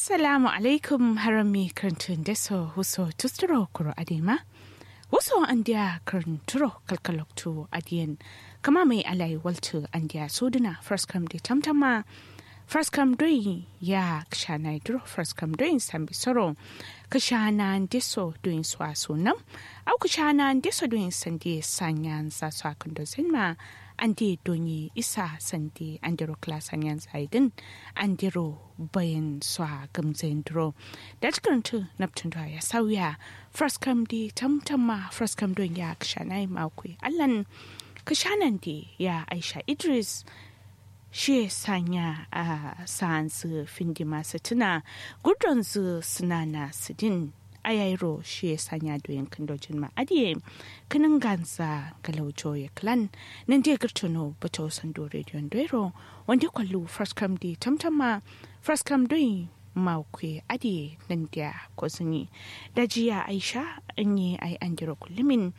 Assalamu alaikum harami karantun deso huso tusturo kuro adema. Wasu andiya karanturo kalkaloktu adiyan kama mai alai waltu andiya suduna first come di tamtama first come doing ya kshana duro first come doing sambi soro kshana deso doing swa sunam au kshana deso doing sandi sanyan sa swa kundo zinma andi donyi isa sandi andiro klasan yan zaidin andiro bayan swa gamzain duro da cikin naptun ya sauya first come di tamtama first come don ya kshanai makwe allan kashanan di ya aisha idris shi sanya a sa'ansu findi masu tuna gudun su suna na sidin ayairo shi ya sanya doyin kandojin ma'adiye kanin gansa galaujo ya klan nan dai girtono bata wasan do rediyon doiro wanda kwallo first come di tamtama first come doyin makwe adiye nan da kwazini da jiya aisha an yi ai an jira kullumin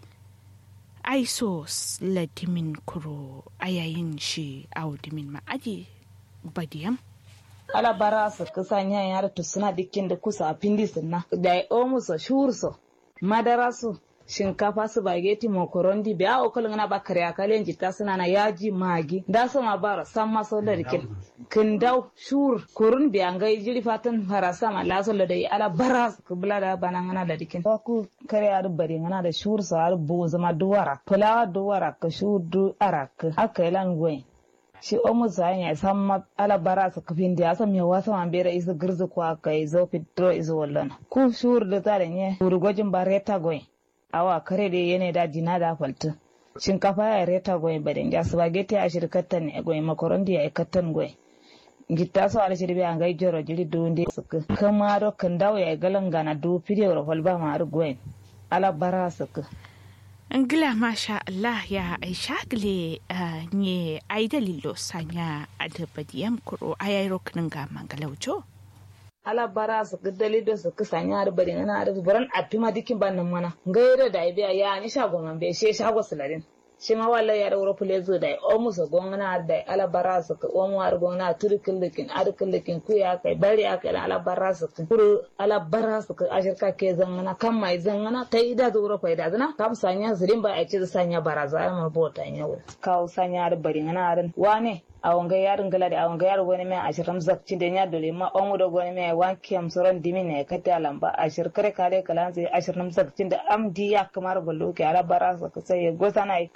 aiso ladimin kuro a yayin shi audimin ma'adi badiyam ala bara su kusan yan yara to suna dikin da kusa a pindi sunna da ya omu so shur so madara su shinkafa su bageti mokorondi be a okolin na ba kare akalen jita suna na yaji magi da su ma bara san ma so da dikin kin dau shur kurun bi an ga jiri fatan farasa ma la so da dai ala bara su kubla da bana ngana da dikin ku kare ar bari ngana da shur so ar bo zama duwara fulawa duwara ka shur du arak aka ilan gwen shi omu zayin ya san ma ala bara su kafin da ya san me wasa man bera isa girzu kwa kai zo fitro izo wallan ku shur da tare ne shur gojin ba reta goyin awa kare da yene da dina da faltu shinkafa ya reta goyin badin ja spaghetti a shirkatan ne goyin makarondi ya ikatan goyin gitta so ala shirbi an gai joro jiri dunde suka kama do kan dawo ya galan gana du fidiyo ro holba ma ar goyin ala bara suka Ngila masha Allah ya aisha gile nye ai dalilo sanya adabadiyam kuro ayairo kinin ga mangalaujo. ala bara su ka dalido su ka sanya har bari na har buran api ma dikin ban nan mana gairo da biya ya ni shago man be she shago sularin shi ma walla ya da wuro zo da o musu gongana da ala bara su ka o mu har gongana turkin likin arkin likin ku ya kai bari ya kai ala bara su ka kuru ala bara su ka ashirka ke zangana kan mai zangana ta ida da wuro faida zana kam sanya zirin ba a ce sanya baraza ma bota yawo kawo sanya har bari na har wane awon ga yarin gala da awon ga yaro wani mai ashirin zakci da ya dole ma on da wani mai wanki am soron dimi ne kata lamba ashir kare kare kalan sai ashirin zakci da amdi ya kamar ballo ke ala bara sa ka sai go sana